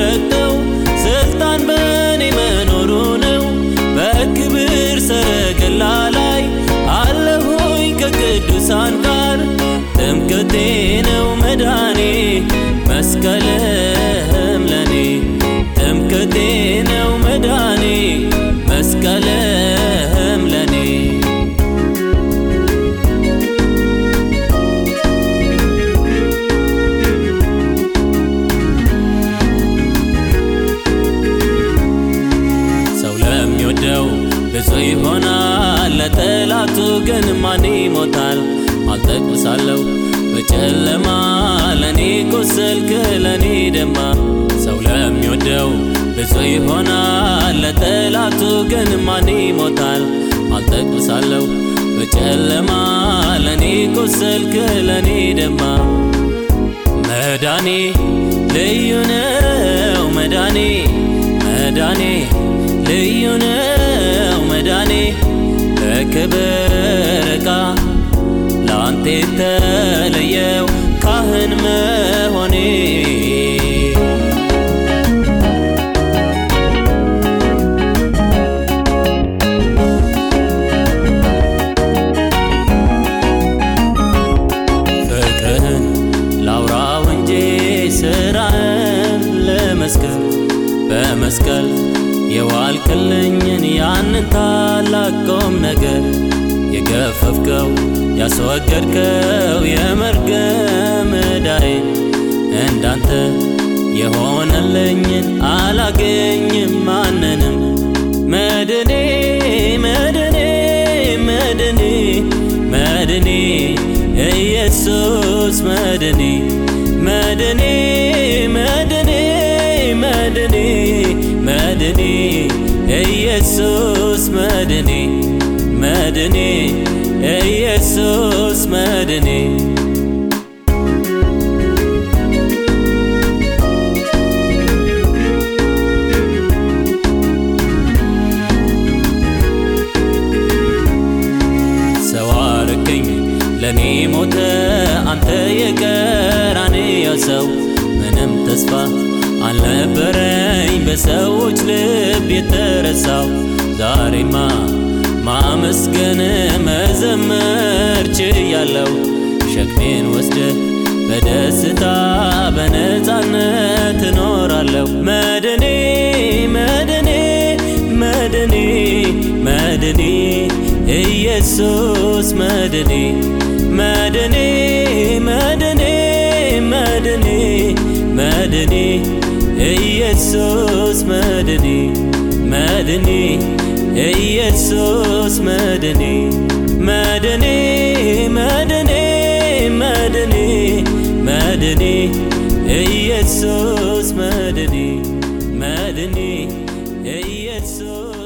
የሰጠው ስልጣን በእኔ መኖሩ ነው። በክብር ሰረገላ ላይ አለሁኝ ከቅዱሳን ጋር ትምክህቴ ነው መዳኔ መስቀልህም ለኔ ትምክህቴ ነው መዳኔ መስቀልህም ለኔ ሰው ለሚወደው ብዙ ይሆናል፣ ለጠላቱ ግን ማን ይሞታል? አልጠቅሳለሁ በጨለማ ለኔ ቆሰልክ ለኔ ደማ ሰው ለሚወደው ብዙ ይሆናል፣ ለጠላቱ ግን ማን ይሞታል? አልጠቅሳለሁ በጨለማ ለኔ ቆሰልክ ለኔ ደማ መዳኔ ልዩ ነው መዳኔ መዳኔ ልዩ ነው መዳኔ በክብር ዕቃ ለአንተ የተለየው ካህን መሆኔ ፍቅርህን ላውራው እንጂ ስራህን ልመስክር በመስቀል የዋልክልኝን ያንን ታላቅ ቁም ነገር የገፈፍከው ያስወገድከው የመርገም ዕዳዬ እንዳንተ የሆነልኝን አላገኝም ማንንም መድኔ መድኔ መድኔ መድኔ ኢየሱስ መድኔ መድኔ መድኔ መድኔ መድኔ ኢየሱስ መድኔ መድኔ ኢየሱስ መድኔ ሰው አረከኝ ለኔ ሞተ አንተ የቀራንዮ ሰው ምንም ተስፋ አልነበረኝ በሰዎች ልብ የተረሳው ዛሬማ ማመስገን መዘመር ችያለው ሸክሜን ወስደ በደስታ በነፃነት እኖራለሁ መድኔ መድኔ መድኔ መድኔ ኢየሱስ መድኔ መድኔ መድኔ መድኔ መድኔ ኢየሱስ መድኔ መድኔ ኢየሱስ መድኔ መድኔ መድኔ መድኔ መድኔ ኢየሱስ መድኔ መድኔ ኢየሱስ